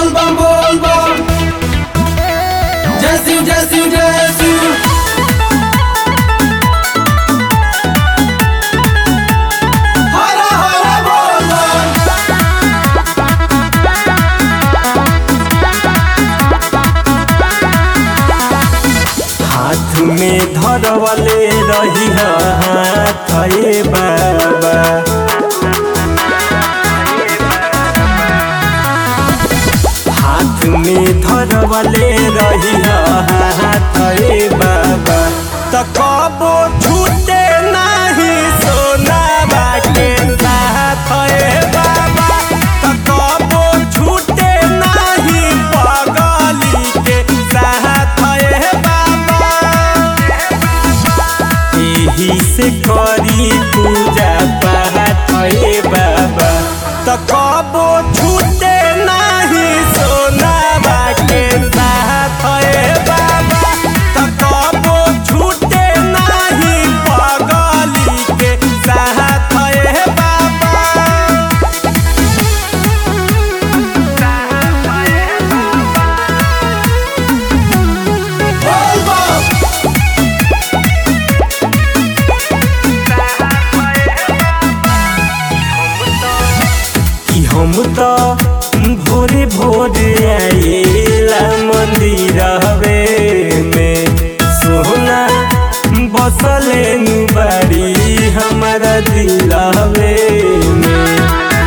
बोल बम बोल बम जय शिव जय शिव जय शिव हर हर बोल बम हाथ में धरवले रही हाथ ए बाबा हाथ में धरवले रही हाथ ए बाबा त कबो छूटे नहीं सोना बाटे साथ ए बाबा त कबो छूटे नहीं पगली के साथ ए बाबा एही से करी पूजा पाठ ए बाबा त कबो छूटे नहीं सोना बाटे साथ ए बाबा त कबो छूटे नहीं पगली के साथ ए बाबा बोल बम कि हम तो भोरे भोरे आएला मंदिर हवे में सोना बसले नु बाड़ी हमारा दिल हवे में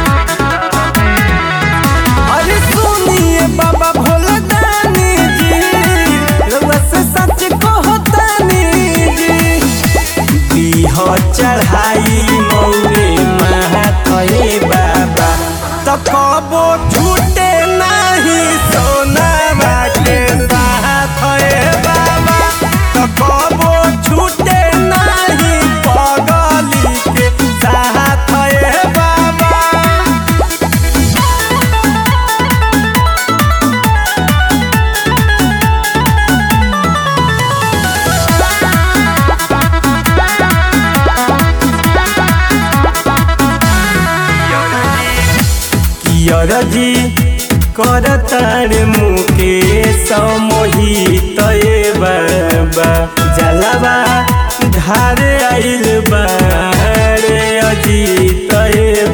अरे सुनिए बाबा भोला दानी जी रउआ से सच कहतानी जी दीह चढ़ाई मौरे महाथए बाबा त कबो छूटे नहीं सोना बाटे साथ ए बाबा त कबो छूटे नहीं पगली के साथ ए बाबा कियरजी करतार मुके समोहित ए बाबा जलवा धार आइल बारे अजीत ए